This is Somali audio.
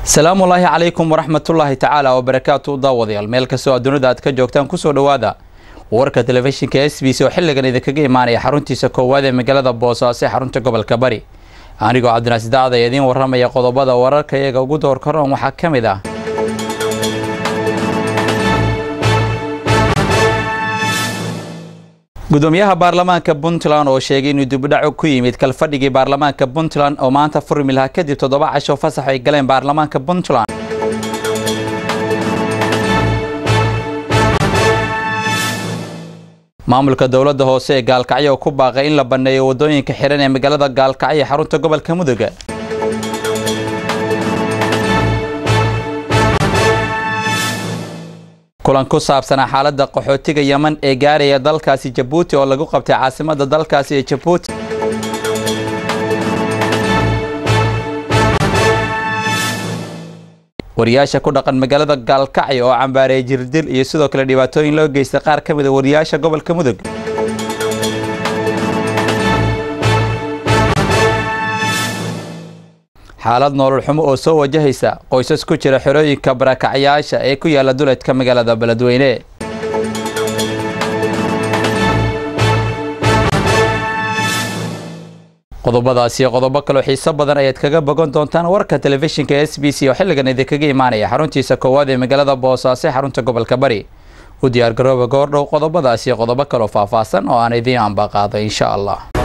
asalaamu ulaahi calaykum waraxmatullaahi tacaala wabarakaatu daawadayaal meel kastoo adduunida aad ka joogtaan kusoo dhowaada warka telefishinka s b c oo xilligan idinkaga imaanaya xaruntiisa koowaad ee magaalada boosaaso ee xarunta gobolka bari anigoo cabdinaasi dacda idiin waramaya qodobada wararka iyaga ugu door karoon waxaa ka mid ah gudoomiyaha baarlamaanka puntland oo sheegay inuu dibudhaco ku yimid kalfadhigii baarlamaanka puntland oo maanta furmi lahaa kadib toddoba casho fasax ay galeen baarlamaanka puntland maamulka dowladda hoose ee gaalkacyo oo ku baaqay in la banneeyo waddooyinka xihan ee magaalada gaalkacyo ee xarunta gobolka mudug kulan ku saabsanaa xaaladda qaxootiga yeman ee gaaraya dalkaasi jabuuti oo lagu qabtay caasimadda dalkaasi ee jabuuti wariyaasha ku dhaqan magaalada gaalkacyo oo cambaareeyay jirdil iyo sidoo kale dhibaatooyin loo geystay qaar ka mid a wariyaasha gobolka mudug xaalad nolol xumo oo soo wajahaysa qoysas ku jira xerooyinka barakacyaasha ee ku yaala duleedka magaalada beledweyne qodobadaas iyo qodobo kaloo xiiso badan ayaad kaga bogan doontaan warka telefishinka s b c oo xilligan idinkaga imaanaya xaruntiisa koowaad ee magaalada boosaaso ee xarunta gobolka bari u diyaar garooba goordhow qodobadaas iyo qodobo kaloo faahfaahsan oo aan idiin ambaqaado insha allah